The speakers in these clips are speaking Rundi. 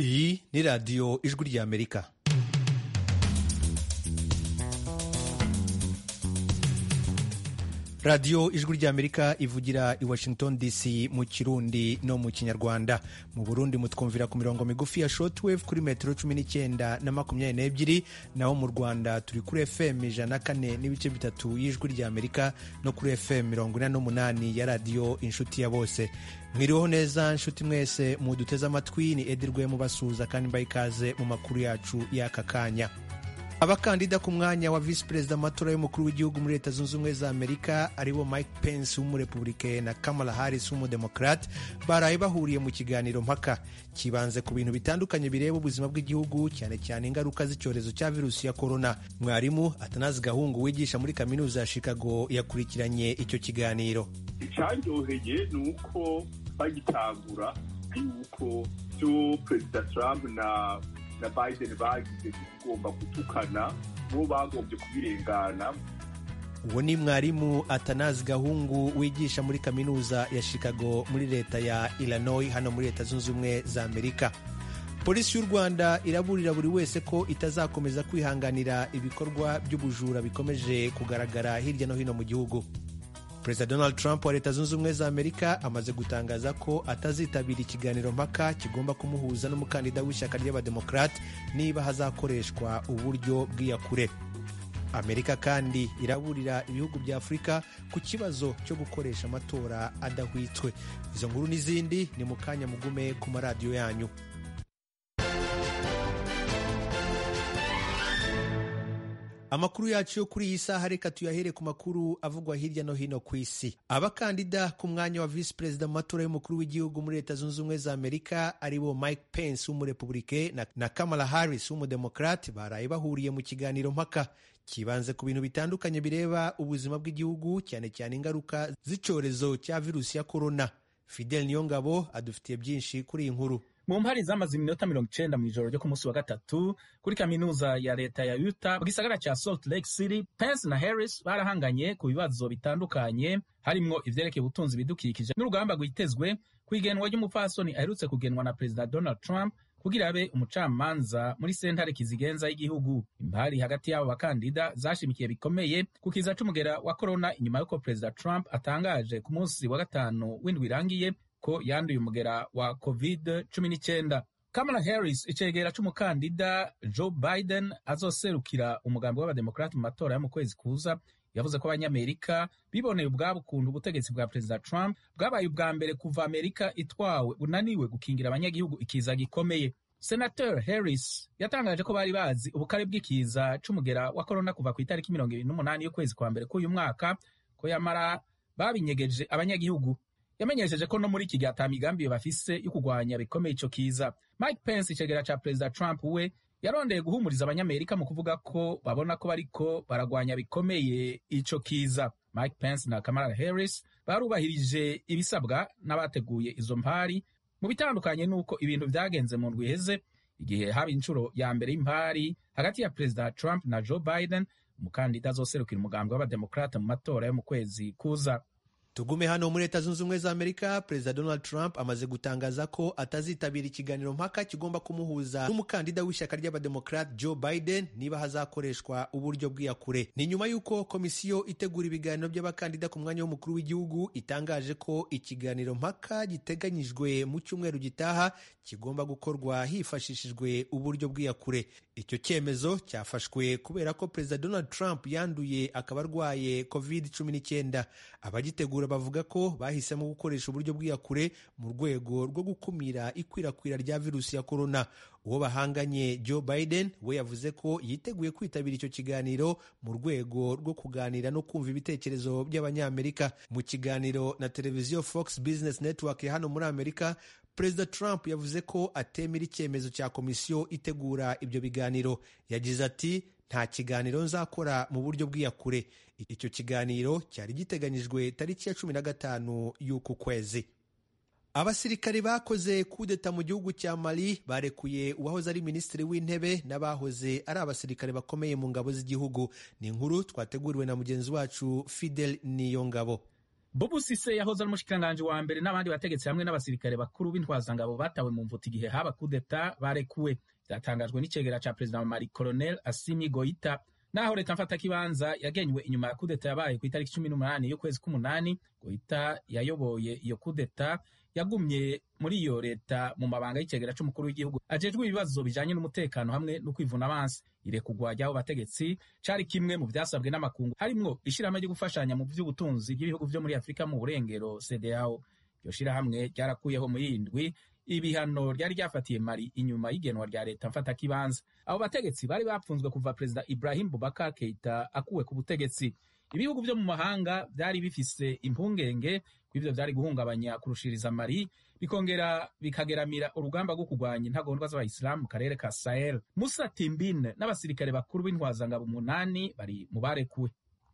iyi ni radiyo ijwi ry'amerika radiyo ijwi ry'amerika ivugira i washington dc mu kirundi no mu kinyarwanda mu burundi mutwumvira ku mirongo migufi ya shortwave kuri metero cumi n'icyenda na makumyabiri n'ebyiri naho mu rwanda turi kuri fm ijana na kane n'ibice bitatu y'ijwi ry'amerika no kuri fm mirongo ine n'umunani ya radiyo inshuti ya bose mwiriweho neza nshuti mwese muduteze amatwi ni edirwe mubasuhuza kandi mbaye ikaze mu makuru yacu y'aka kanya abakandida ku mwanya wa visi perezida mu matora y'umukuru w'igihugu muri leta zunze ubumwe za amerika aribo mike pence w'umurepubulike na kamala harris w'umudemokrate baraye bahuriye mu kiganiro mpaka kibanze ku bintu bitandukanye bireba ubuzima bw'igihugu cyane cyane ingaruka z'icyorezo cya virusi ya korona mwarimu atanazi gahungu wigisha muri kaminuza ya chicago yakurikiranye icyo kiganiro icyanyoheye ni uko bagitangura yuko byo perezida trump na na biden bagize kugomba gutukana bo bagombye kubirengana uwo ni mwarimu atanazi gahungu wigisha muri kaminuza ya chicago muri leta ya illinois hano muri leta zunze ubumwe za amerika polisi y'u rwanda iraburira buri wese ko itazakomeza kwihanganira ibikorwa by'ubujura bikomeje kugaragara hirya no hino mu gihugu perezida donald trump wa leta zunze ubumwe za amerika amaze gutangaza ko atazitabira ikiganiro mpaka kigomba kumuhuza n'umukandida w'ishyaka ry'abademokrate niba hazakoreshwa uburyo bw'iyakure amerika kandi iraburira ibihugu bya afurika ku kibazo cyo gukoresha amatora adahwitswe izo nkuru n'izindi ni mu kanya mugume ku maradiyo yanyu amakuru yacu yo kuri iyi saha reka tuyahere ku makuru avugwa hirya no hino ku isi abakandida ku mwanya wa visi perezida mu matora y'umukuru w'igihugu muri leta zunze ubumwe za amerika aribo mike pence w'umurepubulike na, na kamala harris w'umudemokrate baraye bahuriye mu kiganiro mpaka kibanze ku bintu bitandukanye bireba ubuzima bw'igihugu cyane cyane ingaruka z'icyorezo cya virusi ya korona fidel niyongabo adufitiye byinshi kuri iyi nkuru mu mpari zamaze iminota mirongo icenda mu ijoro ryo ku munsi wa gatatu kuri kaminuza ya leta ya Utah mu gisagara ca Salt Lake City Pence na Harris barahanganye ku bibazo bitandukanye harimwo ivyerekeye ubutunzi bidukikije n'urugamba rwitezwe kw'igenwa ry'umupfasoni aherutse kugenwa na perezida Donald Trump kugira abe umucamanza muri sentare kizigenza y'igihugu impari hagati y'abo bakandida zashimikiye bikomeye ku kiza c'umugera wa korona inyuma y'uko perezida Trump atangaje ku munsi wa gatanu w'indwi irangiye ko yanduye umugera wa covid cumi n'icyenda kamala harris icegera c'umukandida joe biden azoserukira umugambi w'abademokrati mu matora yo mu kwezi kuza yavuze ko abanyamerika biboneye ubwabo ukuntu ubutegetsi bwa perezida trump bwabaye ubwa mbere kuva amerika itwawe bunaniwe gukingira abanyagihugu ikiza gikomeye senator harris yatangaje ko bari bazi ubukare bw'ikiza c'umugera wa korona kuva ku itariki mirongo ibiri n'umunani y'ukwezi kwa mbere k'uyu mwaka ko yamara babinyegeje abanyagihugu yamenyesheje ko no muri iki gihe ata migambi bafise yo kurwanya bikomeye ico kiza mike pence icegera ca perezida trump we yarondeye guhumuriza abanyamerika mu kuvuga ko babona ko bariko baragwanya bikomeye ico kiza mike pence na kamala harris barubahirije ibisabwa n'abateguye izo mpari mu bitandukanye n'uko ibintu vyagenze mu ndwi iheze igihe haba inshuro ya mbere y'impari hagati ya perezida trump na joe biden umukandida azoserukira umugambi w'abademokrate mu matora yo mu kwezi kuza tugume hano muri leta zunze ubumwe za amerika perezida donald trump amaze gutangaza ko atazitabira ikiganiro mpaka kigomba kumuhuza n'umukandida w'ishyaka ry'abademokrate joe biden niba hazakoreshwa uburyo bw'iyakure ni nyuma y'uko komisiyo itegura ibiganiro by'abakandida ku mwanya w'umukuru w'igihugu itangaje ko ikiganiro mpaka giteganyijwe mu cyumweru gitaha kigomba gukorwa hifashishijwe uburyo bw'iyakure icyo cyemezo cyafashwe kubera ko perezida donald trump yanduye akaba arwaye covid 19 abagitegura bavuga ko bahisemo gukoresha uburyo bw'iyakure mu rwego rwo gukumira ikwirakwira rya virusi ya korona uwo bahanganye joe biden we yavuze ko yiteguye kwitabira icyo kiganiro mu rwego rwo kuganira no kumva ibitekerezo by'abanyamerika mu kiganiro na televiziyo fox business network ya hano muri amerika perezida trump yavuze ko atemera icyemezo cya komisiyo itegura ibyo biganiro yagize ati nta kiganiro nzakora mu buryo bw'iyakure icyo kiganiro cyari giteganyijwe tariki ya cumi na gatanu y'uku kwezi abasirikari bakoze kudeta mu gihugu cya mali barekuye uwahoze ari minisitiri w'intebe n'abahoze ari abasirikare bakomeye mu ngabo z'igihugu ni inkuru twateguriwe na mugenzi wacu fidel niyongabo bobu sise yahoze ari umushikiranganji wa mbere n'abandi bategetsi hamwe n'abasirikare bakuru b'intwazangabo batawe mu mvuto igihe haba kudeta barekuwe byatangajwe n'icegera ca perezida wa mari colonel asimi goita naho leta mfatakibanza yagenywe inyuma ya kudeta yabaye ku itariki cumi n'umunani y'ukwezi k'umunani goita yayoboye iyo kudeta yagumye muri iyo leta mu mabanga y'icegera c'umukuru w'igihugu ajejwe ibibazo bijanye n'umutekano hamwe no kwivuna abansi irekugwa ry'abo bategetsi cari kimwe mu vyasabwe n'amakungu harimwo ishirahamwe ryo gufashanya mu vy'ubutunzi bw'ibihugu vyo muri afurika mu burengero cdao iryo shirahamwe ryarakuyeho mu yindwi ibihano ryari ryafatiye mari inyuma y'igenwa rya leta mfatakibanza abo bategetsi bari bapfunzwe kuva perezida ibrahim bubakar keita akuwe ku butegetsi ibihugu vyo mu mahanga vyari bifise impungenge kw'ivyo vyari guhungabanya kurushiriza mari bikongera bikageramira urugamba rwo kurwanya intagondwa z'abayisilamu mu karere ka sahel musa timbine n'abasirikare bakuru b'intwazangabo umunani bari mu barekuwe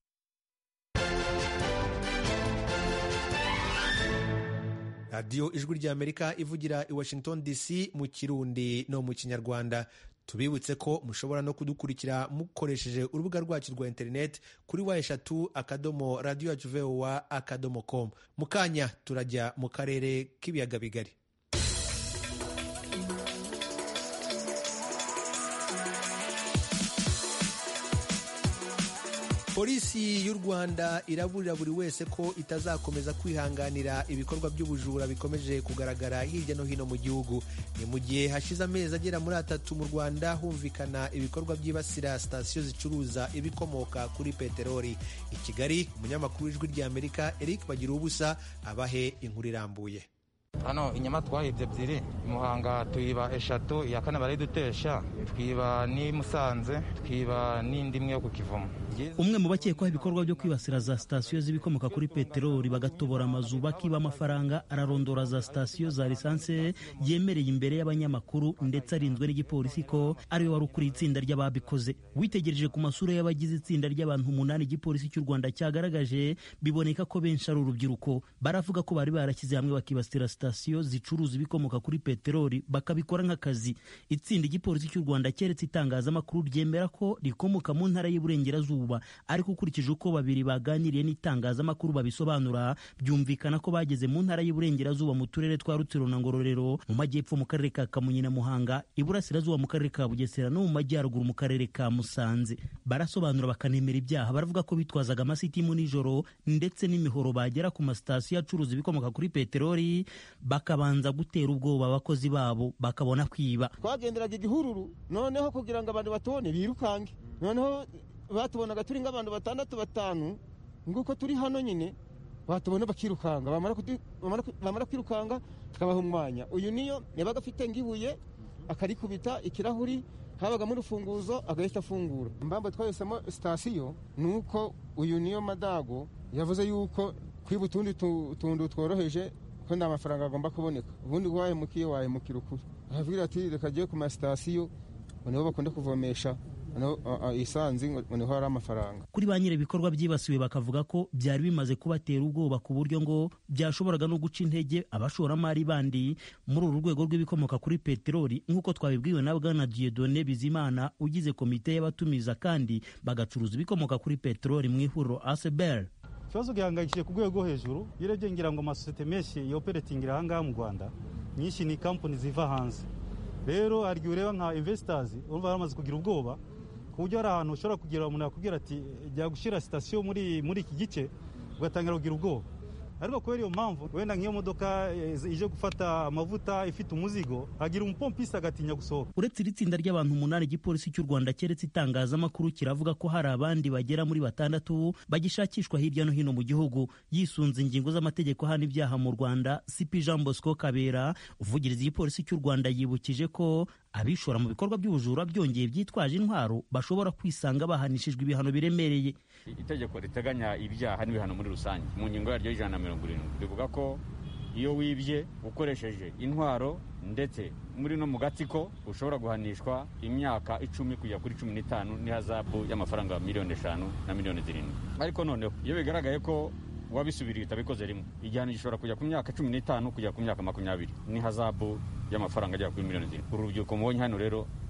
radiyo ijwi ry'amerika ivugira i washington dc mu kirundi no mu kinyarwanda tubibutse ko mushobora no kudukurikira mukoresheje urubuga rwacu rwa interineti kuri wa eshatu akadomo radiyo yacu vowa akadomo komu mu kanya turajya mu karere k'ibiyaga bigari polisi y'u rwanda iraburira buri wese ko itazakomeza kwihanganira ibikorwa by'ubujura bikomeje kugaragara hirya no hino mu gihugu ni mu gihe hashize amezi agera muri atatu mu rwanda humvikana ibikorwa byibasira sitasiyo zicuruza ibikomoka kuri peteroli i kigali umunyamakuru w'ijwi ry'amerika eric bagira ubusa abahe inkuru irambuye hano inyama twahibye ebyiri muhanga tuyiba eshatu iya kane barayidutesha twiba n'i musanze twiba n'indi imwe yo ku kivumo umwe mu bakekwaho ibikorwa byo kwibasira za sitasiyo z'ibikomoka kuri peteroli bagatobora amazu bakiba amafaranga ararondora za sitasiyo za lisansi yemereye imbere y'abanyamakuru ndetse arinzwe n'igipolisi ko ariwe wari ukuriye itsinda ry'ababikoze witegereje ku masura y'abagize itsinda ry'abantu umunani igipolisi cy'u rwanda cyagaragaje biboneka ko benshi ari urubyiruko baravuga ko bari barashyize hamwe bakibasira sitasiyo zicuruza ibikomoka kuri peteroli bakabikora nk'akazi itsinda igipolisi cy'u rwanda keretse itangazamakuru ryemera ko rikomoka mu ntara y'uburengerazuba ariko ukurikije uko babiri baganiriye n'itangazamakuru babisobanura byumvikana ko bageze mu ntara y'uburengerazuba mu turere twa rutsiro na ngororero mu majyepfo mu karere ka kamonyi na muhanga iburasirazuba mu karere ka bugesera no mu majyaruguru mu karere ka musanze barasobanura bakanemera ibyaha baravuga ko bitwazaga amasitimu nijoro ndetse n'imihoro bagera ku masitasiyo acuruza ibikomoka kuri peteroli bakabanza gutera ubwoba abakozi babo bakabona kwiba twagenderaga igihururu noneho kugira ngo abantu batubone birukange noneho batubonaga turi nk'abantu batandatu batanu nguko turi hano nyine batubona bakirukanga bamara kwirukanga tukabaha umwanya uyu niyo yabaga afite nk'ibuye akarikubita ikirahuri habagamo urufunguzo agahita afungura impamvu twahisemo sitasiyo ni uko uyu niyo madago yavuze yuko kwiba utundi tuntu tworoheje ko nta mafaranga agomba kuboneka ubundi wahemukiye wahemukira ukuri aravugira ati reka agiye ku masitasiyo niho bakunda kuvomesha isanzi ngo niho hari amafaranga kuri ba nyiri ibikorwa byibasiwe bakavuga ko byari bimaze kubatera ubwoba ku buryo ngo byashoboraga no guca intege abashoramari bandi muri uru rwego rw'ibikomoka kuri peteroli nk'uko twabibwiwe na bwana Dieudonne Bizimana ugize komite y'abatumiza kandi bagacuruza ibikomoka kuri peteroli mu ihuriro ASBL ikibazo gihangayikishije ku rwego rwo hejuru iyo urebye ngira ngo amasosiyete menshi yoperetingira aha ngaha mu rwanda nyinshi ni kampani ziva hanze rero hari igihe ureba nka investors urumva baramaze kugira ubwoba ku buryo hari ahantu ushobora kugira umuntu yakubwira ati jya gushyira sitasiyo muri muri iki gice ugatangira kugira ubwoba ariko kubera iyo mpamvu wenda nk'iyo modoka ije gufata amavuta ifite umuzigo hagira umupompisi agatinya gusohoka uretse iri tsinda ry'abantu umunani igipolisi cy'u rwanda keretse itangazamakuru kiravuga ko hari abandi bagera muri batandatu bagishakishwa hirya no hino mu gihugu yisunze ingingo z'amategeko hano ibyaha mu rwanda cp jean bosco kabera uvugiriza igipolisi cy'u rwanda yibukije ko abishora mu bikorwa by'ubujura byongeye byitwaje intwaro bashobora kwisanga bahanishijwe ibihano biremereye itegeko riteganya ibyaha n'ibihano muri rusange mu ngingo yaryo y'ijana na mirongo irindwi rivuga ko iyo wibye ukoresheje intwaro ndetse muri no mu gatsiko ushobora guhanishwa imyaka icumi kujya kuri cumi n'itanu n'ihazabu y'amafaranga miliyoni eshanu na miliyoni zirindwi ariko noneho iyo bigaragaye ko wabisubiriye utabikoze rimwe igihano gishobora kujya ku myaka cumi n'itanu kujya ku myaka makumyabiri n'ihazabu y'amafaranga agera kuri miliyoni zirindwi uru rubyiruko mubonye hano rero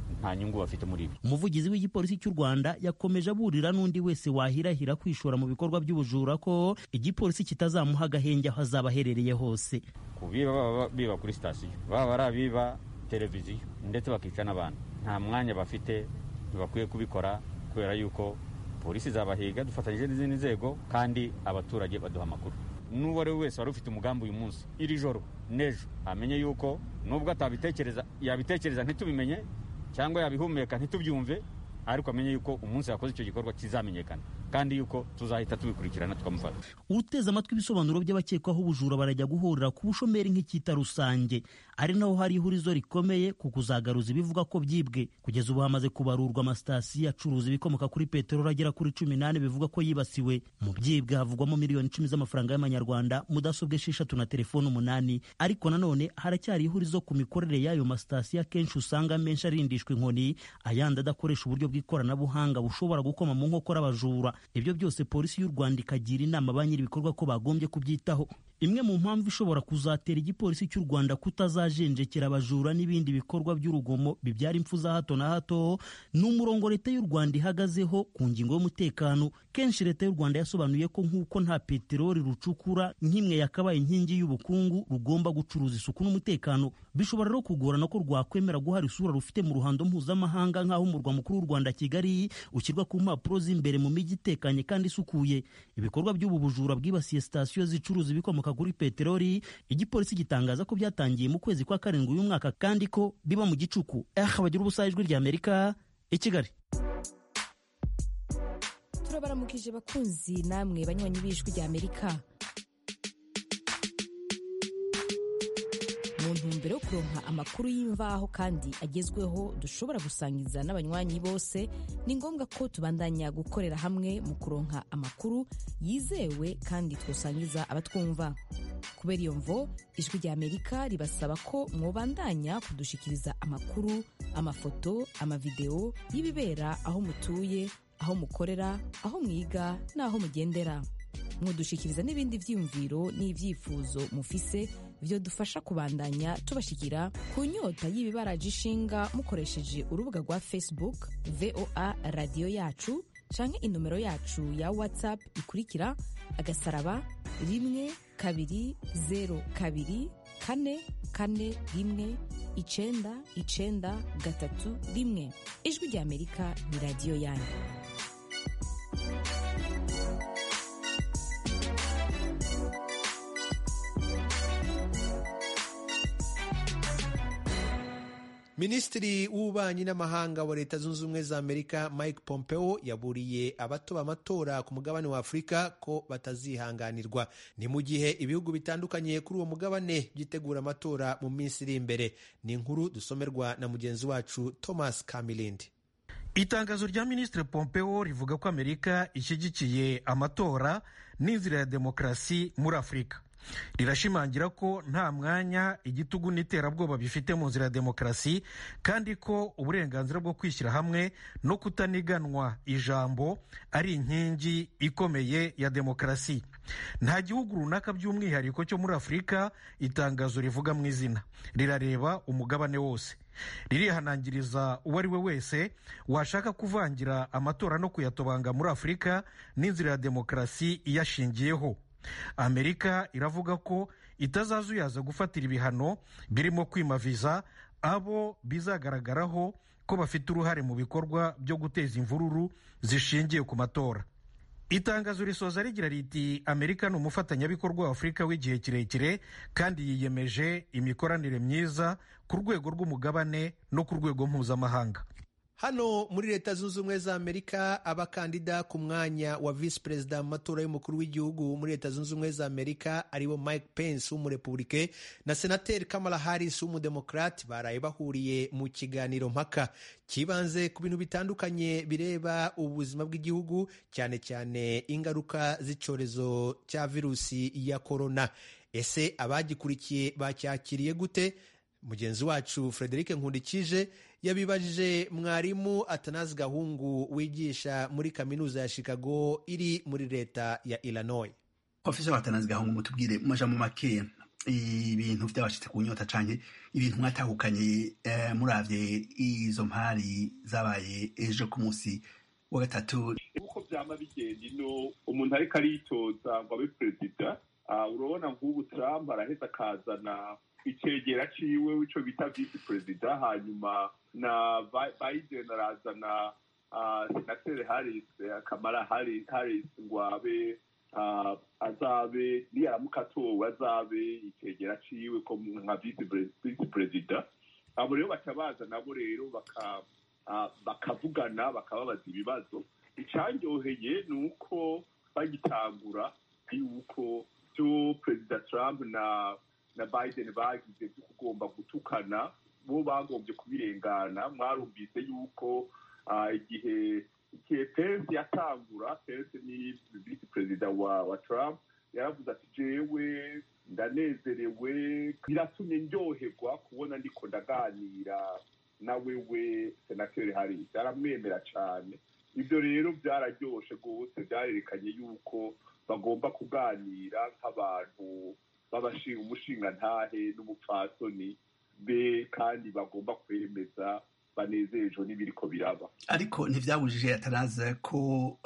nta nyungu bafite muri ibi umuvugizi w'igipolisi cy'u rwanda yakomeje aburira n'undi wese wahirahira kwishora mu bikorwa by'ubujura ko igipolisi kitazamuha agahenge aho azaba aherereye hose ku biba baba biba kuri sitasiyo baba ari abiba televiziyo ndetse bakica n'abantu nta mwanya bafite ntibakwiye kubikora kubera yuko polisi zabahiga dufatanyije n'izindi nzego kandi abaturage baduha amakuru n'uwo ari we wese wari ufite umugambi uyu munsi iri joro n'ejo amenye yuko nubwo atabitekereza yabitekereza ntitubimenye cyangwa yabihumeka ntitubyumve ariko amenye yuko umunsi yakoze icyo gikorwa kizamenyekana kandi yuko tuzahita tubikurikirana tukamufata uteze amatwi ibisobanuro by'abakekwaho ubujura barajya guhurira ku bushomeri nk'icyita rusange ari naho hari ihurizo rikomeye ku kuzagaruza ibivuga ko byibwe kugeza ubu hamaze kubarurwa amasitasiyo acuruza ibikomoka kuri peteroli agera kuri cumi n'ane bivuga ko yibasiwe mu byibwe havugwamo miliyoni icumi z'amafaranga y'amanyarwanda mudasobwa esheshatu na telefoni umunani ariko nanone haracyari ihurizo ku mikorere y'ayo masitasiyo akenshi usanga menshi arindishwa inkoni ayandi adakoresha uburyo bw'ikoranabuhanga bushobora gukoma mu nkokora abajura ibyo byose polisi y'u rwanda ikagira inama ba nyir'ibikorwa ko bagombye kubyitaho imwe mu mpamvu ishobora kuzatera igipolisi cy'u rwanda kutazajenjekera abajura n'ibindi bikorwa by'urugomo bibyara impfu za hato na hato ni umurongo leta y'u rwanda ihagazeho ku ngingo y'umutekano kenshi leta y'u rwanda yasobanuye ko nk'uko nta peteroli rucukura nk'imwe yakabaye inkingi y'ubukungu rugomba gucuruza isuku n'umutekano bishobora rero kugorana ko rwakwemera guhara isura rufite mu ruhando mpuzamahanga nk'aho umurwa mukuru w'u rwanda kigali ushyirwa ku mpapuro z'imbere mu mijyi itekanye kandi isukuye ibikorwa by'ubu bujura bwibasiye sitasiyo zicuruza ibikomoka kuri peteroli igipolisi gitangaza ko byatangiye mu kwezi kwa karindwi uyu mwaka kandi ko biba mu gicuku eh bagira ubusa ijwi rya amerika i kigali turabaramukije bakunzi namwe banywanyi b'ijwi rya amerika mu ntumbero yo kuronka amakuru y'imvaho kandi agezweho dushobora gusangiza n'abanywanyi bose ni ngombwa ko tubandanya gukorera hamwe mu kuronka amakuru yizewe kandi twosangiza abatwumva kubera iyo mvo ijwi rya amerika ribasaba ko mwobandanya kudushikiriza amakuru amafoto amavideo y'ibibera aho mutuye aho mukorera aho mwiga n'aho mugendera mwodushikiriza n'ibindi vyiyumviro n'ivyifuzo mufise byo dufasha kubandanya tubashikira ku nyota y'ibibaraje ishinga mukoresheje urubuga rwa facebook voa radiyo yacu canke inomero yacu ya whatsapp ikurikira agasaraba rimwe kabiri zero kabiri kane kane rimwe icenda icenda gatatu rimwe ijwi rya amerika ni radiyo yanyu minisitiri w'ububanyi n'amahanga wa leta zunze ubumwe za amerika mike pompeo yaburiye abatoba amatora ku mugabane wa afurika ko batazihanganirwa ni mu gihe ibihugu bitandukanye kuri uwo mugabane byitegura amatora mu minsi iri imbere ni inkuru dusomerwa na mugenzi wacu thomas kamilindi itangazo rya minisitiri pompeo rivuga ko amerika ishyigikiye amatora n'inzira ya demokarasi muri afurika rirashimangira ko nta mwanya igitugu n'iterabwoba bifite mu nzira ya demokarasi kandi ko uburenganzira bwo kwishyira hamwe no kutaniganwa ijambo ari inkingi ikomeye ya demokarasi nta gihugu runaka by'umwihariko cyo muri afurika itangazo rivuga mu izina rirareba umugabane wose ririhanangiriza uwo ari we wese washaka kuvangira amatora no kuyatobanga muri afurika n'inzira ya demokarasi iyashingiyeho amerika iravuga ko itazazuyaza gufatira ibihano birimo kwima viza abo bizagaragaraho ko bafite uruhare mu bikorwa byo guteza imvururu zishingiye ku matora itangazo risoza rigira riti amerika ni umufatanyabikorwa wa afurika w'igihe kirekire kandi yiyemeje imikoranire myiza ku rwego rw'umugabane no ku rwego mpuzamahanga hano muri leta zunze ubumwe za amerika abakandida ku mwanya wa visi perezida mu matora y'umukuru w'igihugu muri leta zunze ubumwe za amerika aribo mike pence w'umurepubulike na senateri kamala harris w'umudemokrati baraye bahuriye mu kiganiro mpaka kibanze ku bintu bitandukanye bireba ubuzima bw'igihugu cyane cyane ingaruka z'icyorezo cya virusi ya korona ese abagikurikiye bacyakiriye gute mugenzi wacu frederic nkundikije yabibajije mwarimu atanazi gahungu wigisha muri kaminuza ya chicago iri muri leta ya illinois profesa atanazi gahungu mutubwire mu majambo makeya ibintu byabashitse ku nyota canke ibintu mwatahukanye eh, muravye izo mpari zabaye ejo ku munsi wa gatatu uko vyama bigenda ino umuntu ariko aritoza ngo abe perezida ah, urabona nk'ubu trump araheza akazana icegera ciwe ico bita visi perezida hanyuma na Bi- biden arazana ah, senateri harris eh, kamara Harris Harris ngo abe ah, azabe niyaramuka atowe azabe icegera ciwe ko nka visi pre- visi perezida abo rero baca baza nabo rero baka ah, bakavugana bakababaza ibibazo icandyoheye ni uko bagitangura yuko byo perezida trump na na biden bagize byo kugomba gutukana bo bagombye kubirengana mwarumvise yuko ah, igihe igihe pence yatangura pence ni visi perezida wa wa trump yaravuze ati jewe ndanezerewe biratumye ndyoherwa kubona ndiko ndaganira na wewe senateri harris aramwemera cyane ibyo rero byararyoshe rwose byarerekanye yuko bagomba kuganira nk'abantu b'abashinga umushingantahe n'umupfasoni be kandi bagomba kwemeza banezejwe n'ibiriko biraba ariko ntivyabujije atanaza ko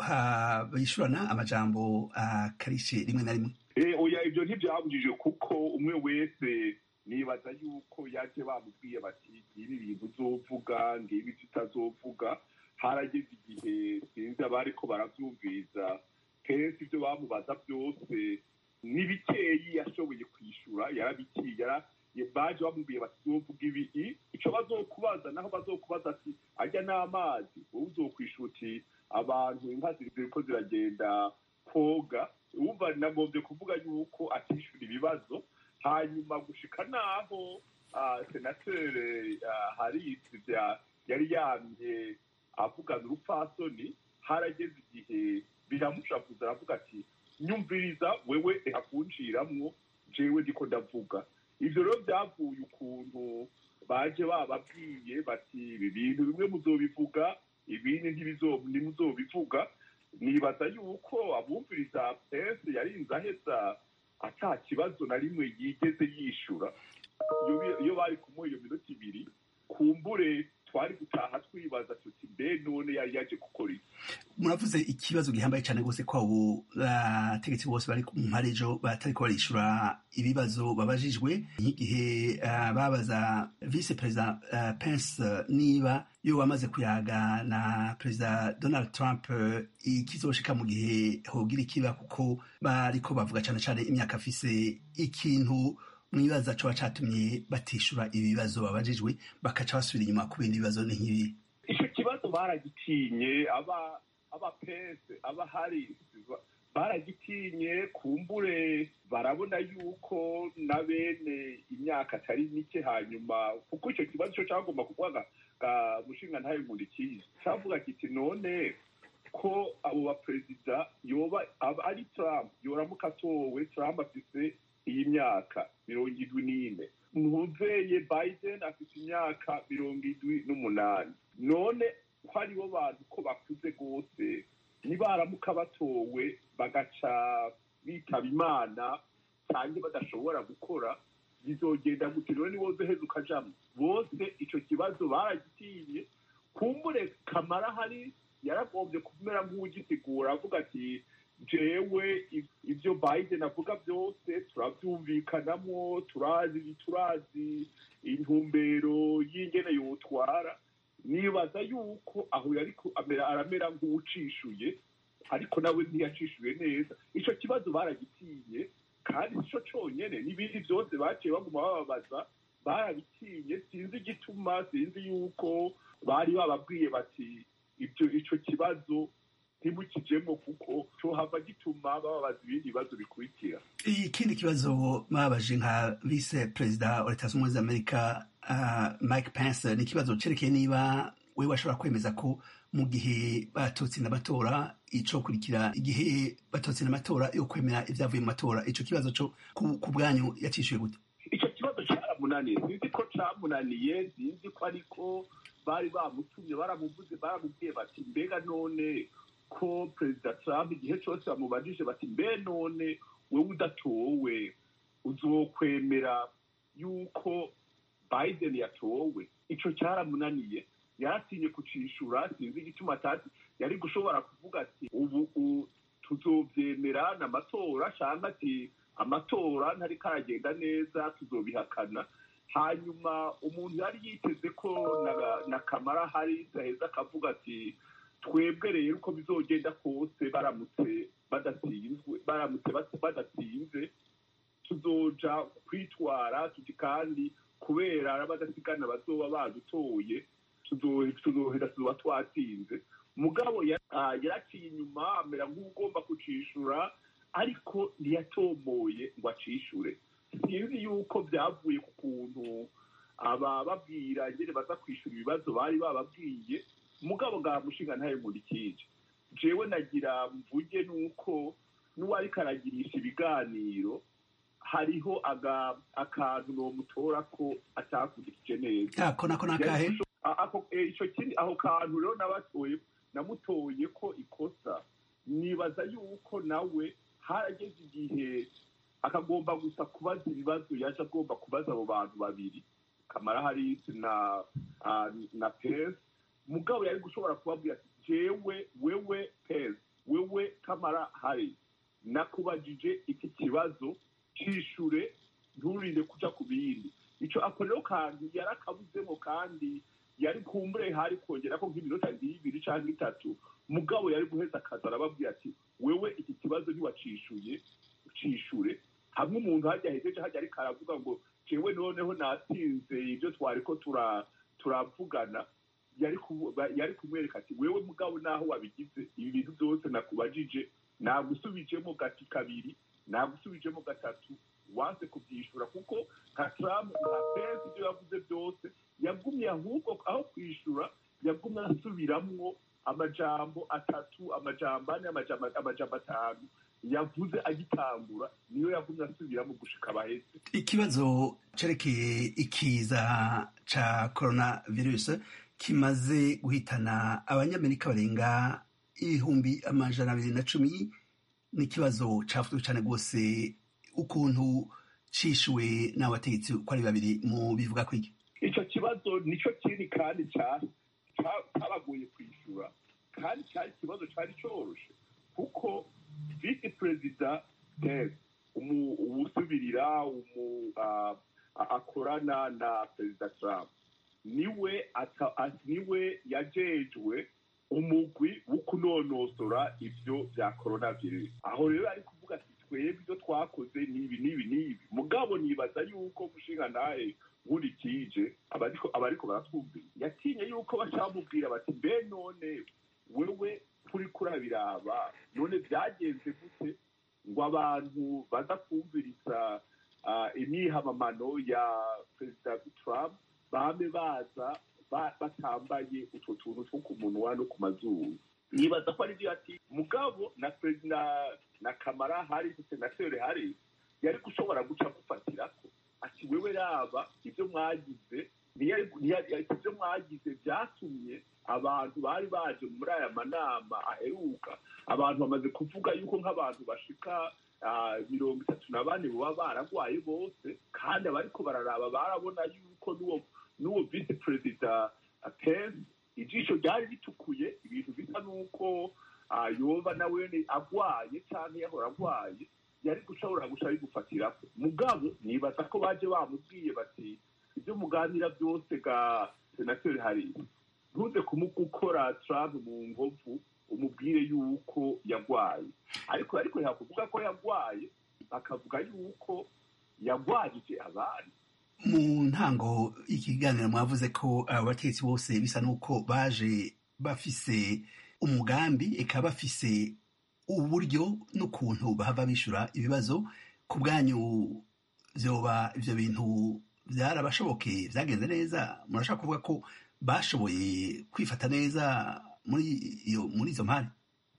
ha- bishurana amajambo akarishe rimwe na rimwe Eh, oya ibyo ntibyabujije kuko umwe wese nibaza yuko yaje bamubwiye bati ngibi bintu uzovuga ngibi tutazovuga harageze igihe sinzi abari ko baravyumviriza kenshi ibyo bamubaza byose ni bikeyi yashoboye kwishura yarabikiye yara- baje bamubwiye bati uzovuga ibi i- ico bazokubaza naho bazokubaza ati ajya n'amazi wowe uzokwishura uti abantu inka ziriko ziragenda koga wumva nagombye kuvuga yuko atishura ibibazo hanyuma gushika naho ah, senateri ah, harris bya- yari yamye avugana urupfasoni harageze igihe biramushavuza aravuga ati nyumviriza wewe reka kunciramwo jewe ndiko ndavuga ivyo rero byavuye ukuntu baje bababwiye bati ibi bintu bimwe muzobivuga ibindi ntibizo- ntimuzobivuga nibaza yuko abumviriza pese yarinze aheza ata kibazo na rimwe yigeze yishura iyo iyo bari kumuha iyo minota ibiri kumbure twari gutaha twibaza tuti mbe none yari yaje gukora iki muravuze ikibazo gihambaye cyane rwose ko abo bategetsi bose bari mu mpare ejo batariko barishura ibibazo babajijwe nk'igihe ah, babaza vice perezida ah, pence eh, niba yo wamaze kuyaga na perezida donald trump eh, ikizoshika mu gihe hogira ikiba kuko bariko bavuga cyane cyane imyaka afise ikintu mwibaza coba catumye batishura ibibazo babajijwe bakaca basubira inyuma ku bindi bibazo ni nk'ibi icyo kibazo baragitinye aba aba pese aba hari baragitinye kumbure barabona yuko na bene imyaka atari mike hanyuma kuko icyo kibazo cyo cyagomba kuvuga mushinga ntayo nkundikiye cyavuga kiti none ko abo baperezida yoba aba ari trump yoramuka atowe trump afise iyi myaka mirongo indwi n'ine ntuzeye biden afite imyaka mirongo indwi n'umunani none ko aribo bantu ko bakuze rwose nibaramuka batowe bagaca bitaba imana cyangwa badashobora gukora bizogenda gute rero niwo uzoheza ukajamo bose icyo kibazo baragitinye kumbure kamara hari yaragombye kumera nk'ugisigura avuga ati jewe ibyo biden avuga byose turabyumvikanamo turazi turazi intumbero y'ingene yotwara nibaza yuko aho yari aramera nk'uwucishuye ariko nawe ntiyacishuye neza icyo kibazo baragitinye kandi icyo cyonyine n'ibindi byose baciye baguma bababaza barabitinye sinzi igituma sinzi yuko bari bababwiye bati ibyo icyo kibazo ntibukijemo kuko cyohava gituma bababaza ibindi bibazo bikurikira ikindi kibazo babaje nka vice perezida wa leta zunze ubumwe za amerika uh, mike pence ni ikibazo cerekeye niba we washobora kwemeza ko mu gihe batotsinda amatora icokurikira igihe batotsinda amatora yo kwemera ibyavuye mu matora ico kibazo co ku bwanyu yacishuye gute ico kibazo caramunaniye sinzi ko camunaniye sinzi ko ariko bari bamutumye baramuvuze baramubwiye bati mbega none ko perezida trump igihe cyose bamubajije bati mbe none wewe udatowe uzokwemera yuko biden yatowe ico cyaramunaniye yaratinye kucishura sinzi igituma atati yari gushobora kuvuga ati ubu tuzovyemera n'amatora cyangwa ati amatora ntariko aragenda neza tuzobihakana hanyuma umuntu yari yiteze ko na kamara hari gaheza akavuga ati twebwe rero uko bizogenda kose baramutse badatsinzwe baramutse badatsinze tuzoja kwitwara tuti kandi kubera badasigana bazoba badutoye tuzohera tuzoba twatsinze mugabo yaraciye inyuma amera nk'ugomba kucishura ariko ntiyatomoye ngo acishure sinzi yuko byavuye ku kuntu abababwira nyine baza kwishura ibibazo bari bababwiye mugabo bwa mushinga ntayo nkurikije jewe nagira mvuge nuko n'uwariko aragirisha ibiganiro hariho akantu nomutora ko atakurikije neza ako nako nakahe ico kiri aho kantu rero nabatoye namutoye ko ikosa nibaza yuko nawe harageze igihe akagomba gusa kubaza ibibazo yaje agomba kubaza abo bantu babiri kamara harisi na na pesi mugabo yari gushobora kubabwira ati jewe wewe pesi wewe kamara harisi nakubajije iki kibazo cishure nturinde kuja ku bindi ico ako rero kantu yarakabuzemo kandi yari kumbure hari kongera ko nk'iminota nk'ibiri canke itatu mugabo yari guheza akazi arababwira ati wewe iki kibazo ntiwacishuye cishure hamwe umuntu hajya hejeje hajya ariko aravuga ngo jewe noneho natsinze ibyo twariko turavugana yari kumwereka ati wewe mugabo naho wabigize ibi bintu byose nakubajije nagusubijemo gati kabiri nagusubijemo gatatu wanse kubyishura kuko nka trump nka pence ibyo yavuze byose yagumye ahubwo aho kwishura yagumye asubiramwo amajambo atatu amajambo ane amajambo atanu yavuze agitangura niyo yagumye asubiramo gushika abaheze ikibazo cerekeye ikiza ca corona virus kimaze guhitana abanyamerika barenga ibihumbi amajana abiri na cumi ni ikibazo cafuzwe cane rwose ukuntu cishuwe n'abategetsi uko ari babiri mu bivuga kwiki ico kibazo nico kiri kandi cabagoye kwishura kandi cari ikibazo cari coroshe kuko visi perezida tes uwusubirira akorana na perezida trump niwe niwe yajejwe umugwi wo kunonosora ivyo vya coronavirus aho rero ari kuvuga ati twebwe ibyo twakoze nibi nibi nibi mugabo nibaza yuko mushinga naye nkurikije abariko baratwumvira yatinye yuko bacamubwira bati mbe none wewe kuri kurabiraba none byagenze gute ngo abantu baza kumviriza imyihamamano ya perezida trump bame baza batambaye utwo tuntu two ku munwa no ku mazuru nibaza ko ari byo ati mugabo na perezida na kamara hari senateri hari yari gushobora guca gufatirako ati wewe raba ibyo mwagize ibyo mwagize byatumye abantu bari baje muri aya manama aheruka abantu bamaze kuvuga yuko nk'abantu bashika mirongo itatu na bane baba baragwaye bose kandi abariko bararaba barabona yuko n'uwo n'uwo visi perezida pence ijisho ryari ritukuye ibintu bisa n'uko yoba nawe agwaye cyangwa yahora agwaye yari gushobora guca bigufatirako mugabo nibaza ko baje bamubwiye bati ibyo muganira byose ga senateri hari ntuze kumugukora trump mu nkovu umubwire yuko yagwaye ariko ariko yakuvuga ko yagwaye bakavuga yuko yagwajije abandi mu ntango ikiganiro mwavuze ko abo bategetsi bose bisa n'uko baje bafise umugambi eka bafise uburyo n'ukuntu bahava bishyura ibibazo ku bwanyu byoba ibyo bintu byarabashobokeye byagenze neza murashaka kuvuga ko bashoboye kwifata neza muri iyo muri izo mpande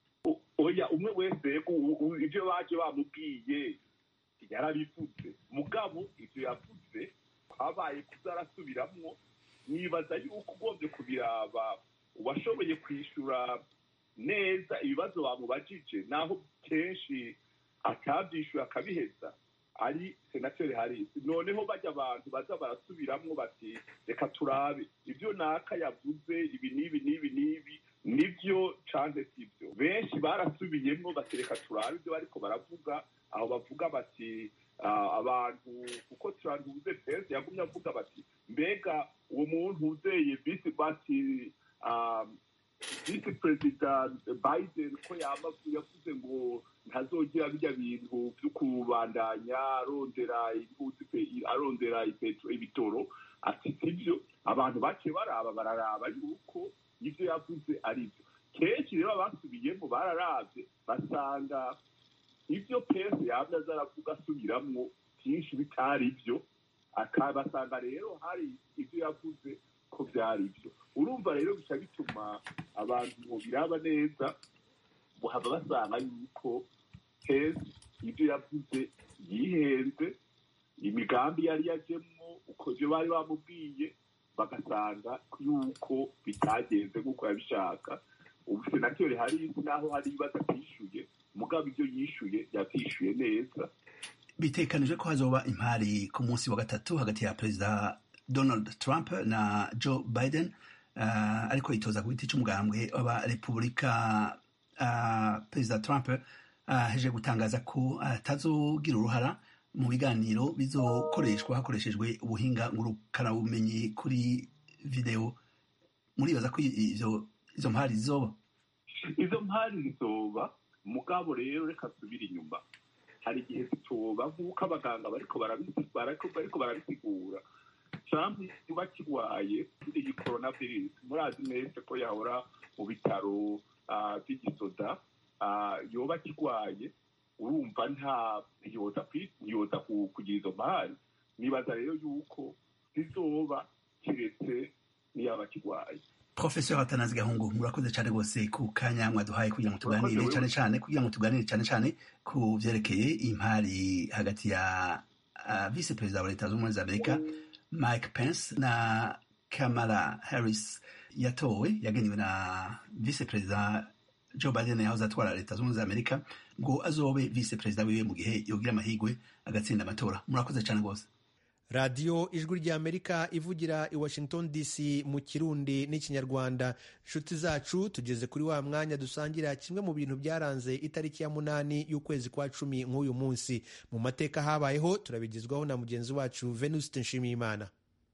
oya umwe wese ibyo baje bamubwiye yarabivuze mugabo ibyo yavuze habaye kuzarasubiramwo nibaza yuko ugombye kubiraba uwashoboye kwishyura neza ibibazo bamubajije naho kenshi atabyishyura akabiheza ari senateri harisi noneho bajya abantu baza barasubiramwo bati reka turabe ibyo naka yavuze ibi n'ibi n'ibi n'ibi nibyo canke sibyo benshi barasubiyemwo bati reka turabe ibyo bariko baravuga aho bavuga bati abantu kuko turantuze pesi yagumye avuga bati mbega uwo muntu uzeye bisi bati visi perezida biden ko yavuze ngo ntazogira bijya bintu byo kubandanya arondera arondera ibitoro ati sibyo abantu baciye baraba bararaba yuko ibyo yavuze ari byo kenshi rero abasubiyemo bararabye basanga ibyo pesi yabyo azaravuga asubiramwo byinshi bitari byo akabasanga rero hari ibyo yavuze ko byari byo urumva rero bica bituma abantu biraba neza haba basanga yuko pesi ibyo yavuze yihenze imigambi yari yajemwo uko ibyo bari bamubwiye bagasanga yuko bitagenze nk'uko yabishaka ubu senateri hari naho hari ibibazo atishyuye mugabo ibyo yishyuye yabyishyuye neza bitekanije ko hazoba impari ku munsi wa gatatu hagati ya perezida donald trump na joe biden uh, ariko yitoza ku giti cy'umugambwe w'abarepubulika uh, perezida trump aheje uh, gutangaza ko atazogira uruhara mu biganiro bizokoreshwa hakoreshejwe ubuhinga ngurukanabumenyi kuri videwo muribaza ko izo izo mpari zizoba izo mpari zizoba mugabo rero reka subira inyuma hari igihe zitoba nk'uko abaganga bariko bariko barabisigura trump kuba kirwaye kuri iyi coronavirus murazi neza ko yahora mu bitaro by'igisoda yoba kirwaye urumva nta ntiyoza kugira izo mpari nibaza rero yuko zizoba kiretse niyaba kirwaye professeur atanazi gahungu murakoze cyane rwose ku kanya mwaduhaye kugira ngo tuganire cyane cyane kugira ngo tuganire cyane cyane ku vyerekeye impari hagati ya uh, vice perezida wa leta z'ubumwe za amerika mike pence na kamala harris yatowe yagenewe na vice perezida joe biden yahoze atwara leta z'ubumwe za amerika ngo azobe vice perezida wiwe mu gihe yogira amahigwe agatsinda amatora murakoze cyane rwose radiyo ijwi ry'amerika ivugira i washington dc mu kirundi n'ikinyarwanda inshuti zacu tugeze kuri wa mwanya dusangira kimwe mu bintu byaranze itariki ya munani y'ukwezi kwa cumi nk'uyu munsi mu mateka habayeho turabigezwaho na mugenzi wacu venuste nshimiyimana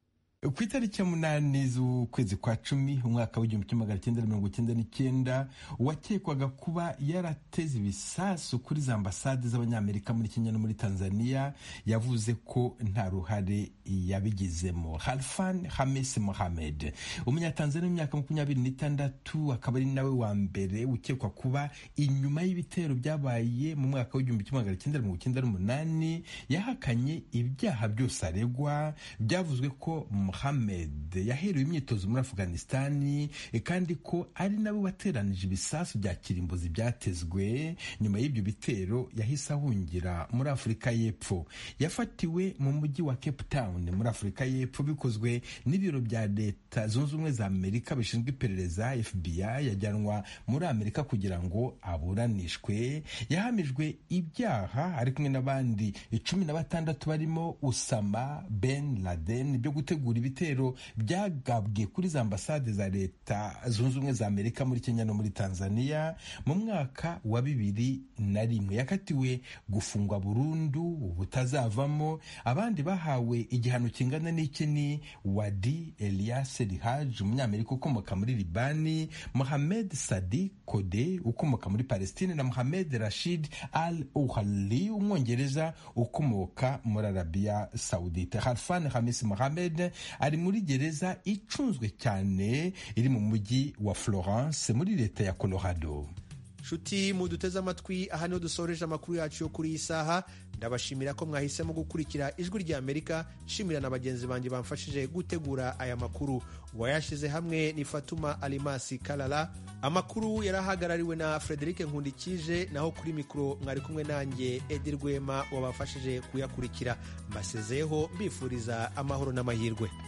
ku itariki ya munani z'ukwezi kwa cumi umwaka w'igihumbi kimwe magana cyenda mirongo icyenda n'icyenda wakekwaga kuba yarateze ibisasu kuri za ambasade z'abanyamerika muri kenya no muri tanzania yavuze ko nta ruhare yabigizemo halfan hames mohamed umunyatanzania w'imyaka makumyabiri n'itandatu akaba ari nawe wa mbere ukekwa kuba inyuma y'ibitero byabaye mu mwaka w'igihumbi kimwe magana cyenda mirongo icyenda n'umunani yahakanye ibyaha byose aregwa byavuzwe ko Mohamed yaherewe imyitozo muri Afghanistani kandi ko ari nabo bateranije ibisasu bya kirimbuzi byatezwe nyuma y'ibyo bitero yahise ahungira muri Afurika y'Epfo yafatiwe mu mujyi wa Cape Town muri Afurika y'Epfo bikozwe n'ibiro bya leta zunze ubumwe za Amerika bishinzwe iperereza FBI yajyanwa muri Amerika kugira ngo aburanishwe yahamijwe ibyaha ari kumwe n'abandi cumi na batandatu barimo Usama Ben Laden byo gutegura ibitero byagabwe kuri za ambasade za leta zunze ubumwe za amerika muri kenya no muri tanzania mu mwaka wa bibiri na rimwe yakatiwe gufungwa burundu butazavamo abandi bahawe igihano kingana n'iki ni wadi elias rihaj umunyamerika ukomoka muri libani mohamed sadi kode ukomoka muri palestine na mohamed rashid al uhali umwongereza ukomoka muri arabiya saudite harfan hamis mohamed ari muri gereza icunzwe cyane iri mu mujyi wa Florence muri leta ya Colorado nshuti muduteze amatwi aha niho dusoreje amakuru yacu yo kuri iyi saha ndabashimira ko mwahisemo gukurikira ijwi rya amerika nshimira na bagenzi banjye bamfashije gutegura aya makuru uwayashyize hamwe ni fatuma alimasi karara amakuru yari ahagarariwe na frederic nkundikije naho kuri mikoro mwari kumwe nanjye edi rwema wabafashije kuyakurikira mbasezeho mbifuriza amahoro n'amahirwe